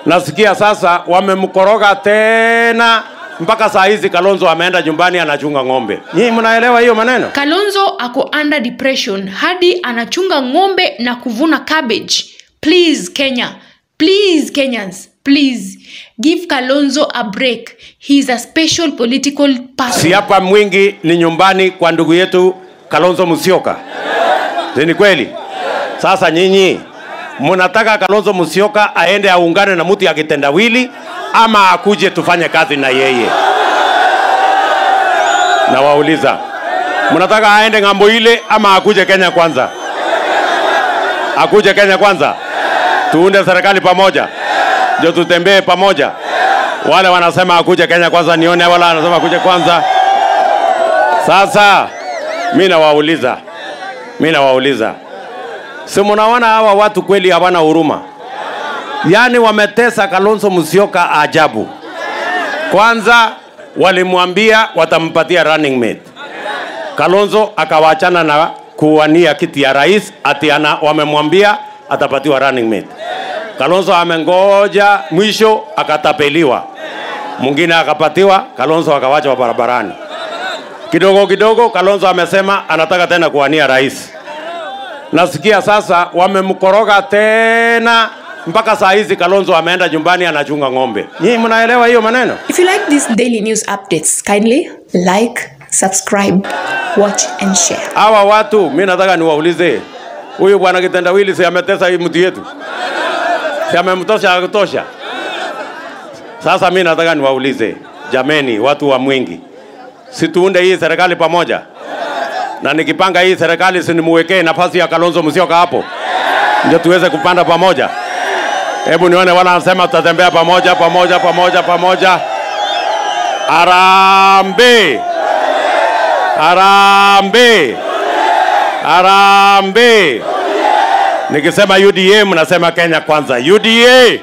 Nasikia sasa wamemkoroga tena mpaka saa hizi Kalonzo ameenda nyumbani anachunga ng'ombe. Nyinyi mnaelewa hiyo maneno? kalonzo ako under depression hadi anachunga ng'ombe na kuvuna cabbage please kenya please kenyans please give kalonzo a break he is a special political person Si hapa mwingi ni nyumbani kwa ndugu yetu Kalonzo Musyoka, si ni kweli? Sasa nyinyi mnataka Kalonzo Musyoka aende aungane na mtu ya kitendawili ama akuje tufanye kazi na yeye? Nawauliza, mnataka aende ng'ambo ile ama akuje Kenya kwanza? Akuje Kenya kwanza, tuunde serikali pamoja, ndio tutembee pamoja. Wale wanasema akuje Kenya kwanza, nione wala wanasema akuje kwanza. Sasa mi nawauliza, mi nawauliza, si mnaona hawa watu kweli hawana huruma? Yaani wametesa Kalonzo Musyoka ajabu. Kwanza walimwambia watampatia running mate, Kalonzo akawaachana na kuwania kiti ya rais, ati ana, wamemwambia atapatiwa running mate. Kalonzo amengoja, mwisho akatapeliwa, mwingine akapatiwa, Kalonzo akawachwa barabarani kidogo kidogo Kalonzo amesema anataka tena kuwania rais. Nasikia sasa wamemkoroga tena mpaka saa hizi Kalonzo ameenda nyumbani anachunga ng'ombe. Nyinyi mnaelewa hiyo maneno? If you like these daily news updates, kindly like, subscribe, watch, and share. Hawa watu mi nataka niwaulize, huyu bwana kitendawili si ametesa hii mtu yetu, si amemtosha ya kutosha? Sasa mi nataka niwaulize, jameni, watu wa Mwingi, si tuunde hii serikali pamoja, na nikipanga hii serikali sinimuwekee nafasi ya Kalonzo Musyoka hapo, ndio tuweze kupanda pamoja. Hebu nione wala anasema tutatembea pamoja pamoja pamoja pamoja. Arambe, arambe, arambe. Nikisema UDA mnasema Kenya kwanza. UDA,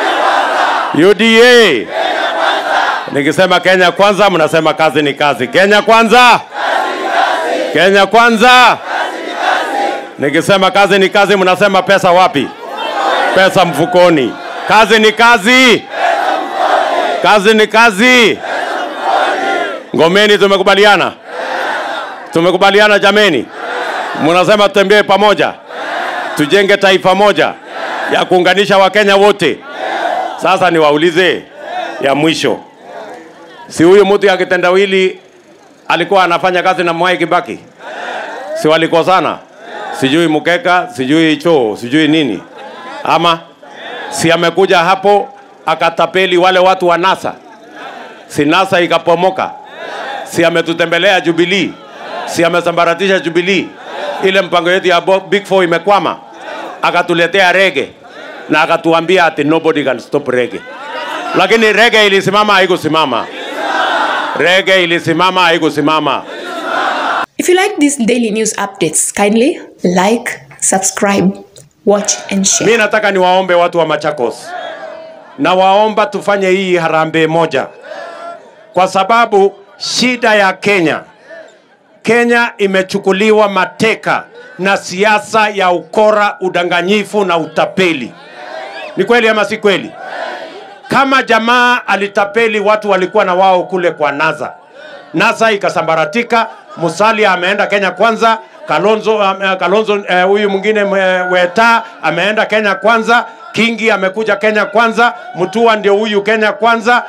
UDA. Nikisema Kenya kwanza mnasema kazi ni kazi. Kenya kwanza, Kenya kwanza. Nikisema kazi ni kazi mnasema pesa wapi? Pesa mfukoni. Kazi ni kazi, kazi ni kazi. Ngomeni, tumekubaliana, tumekubaliana jameni. Mnasema tutembee pamoja, tujenge taifa moja ya kuunganisha Wakenya wote. Sasa niwaulize ya mwisho, si huyu mtu ya kitendawili alikuwa anafanya kazi na Mwai Kibaki? Si walikosana? Sijui mkeka, sijui choo, sijui nini, ama si amekuja hapo akatapeli wale watu wa NASA, si NASA ikapomoka? Si ametutembelea Jubilee, si amesambaratisha Jubilee, ile mpango yetu ya Bo- Big Four imekwama, akatuletea rege na akatuambia ati nobody can stop rege, lakini rege ilisimama, haikusimama. Rege ilisimama, haikusimama. If you like these daily news updates, kindly like, subscribe, watch, and share. Mi nataka niwaombe watu wa Machakos, na waomba tufanye hii harambee moja, kwa sababu shida ya Kenya, Kenya imechukuliwa mateka na siasa ya ukora, udanganyifu na utapeli. Ni kweli ama si kweli? Kama jamaa alitapeli watu walikuwa na wao kule kwa NASA, NASA ikasambaratika. Musalia ameenda Kenya kwanza, Kalonzo uh, Kalonzo eh, huyu uh, mwingine uh, Weta ameenda Kenya kwanza, Kingi amekuja Kenya kwanza, Mutua ndio huyu Kenya kwanza,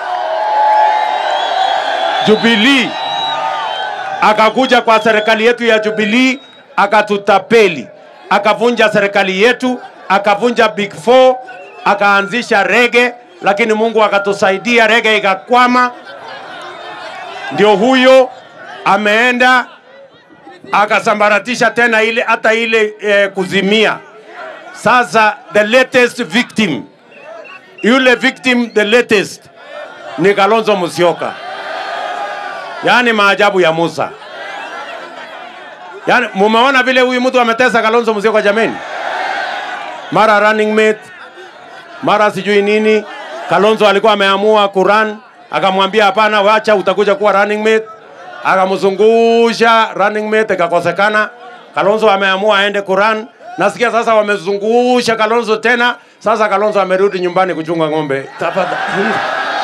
Jubilee akakuja kwa serikali yetu ya Jubilee akatutapeli, akavunja serikali yetu, akavunja Big Four, akaanzisha rege, lakini Mungu akatusaidia, rege ikakwama. Ndio huyo ameenda akasambaratisha tena ile hata ile eh, kuzimia. Sasa the latest victim, yule victim the latest ni Kalonzo Musyoka. Yaani maajabu ya Musa. Yaani mumeona vile huyu mtu ametesa Kalonzo Musyoka jameni? Mara running mate, mara sijui nini. Kalonzo alikuwa ameamua kuran, akamwambia hapana, wacha utakuja kuwa running mate. Akamzungusha running mate ikakosekana. Kalonzo ameamua aende kuran. Nasikia sasa wamezungusha Kalonzo tena, Sasa Kalonzo amerudi nyumbani kuchunga ng'ombe. Tafadhali.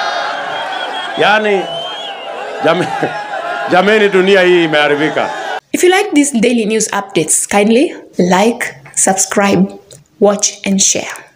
Yaani jame, jameni, dunia hii imeharibika. If you like these daily news updates, kindly like, subscribe, watch, and share.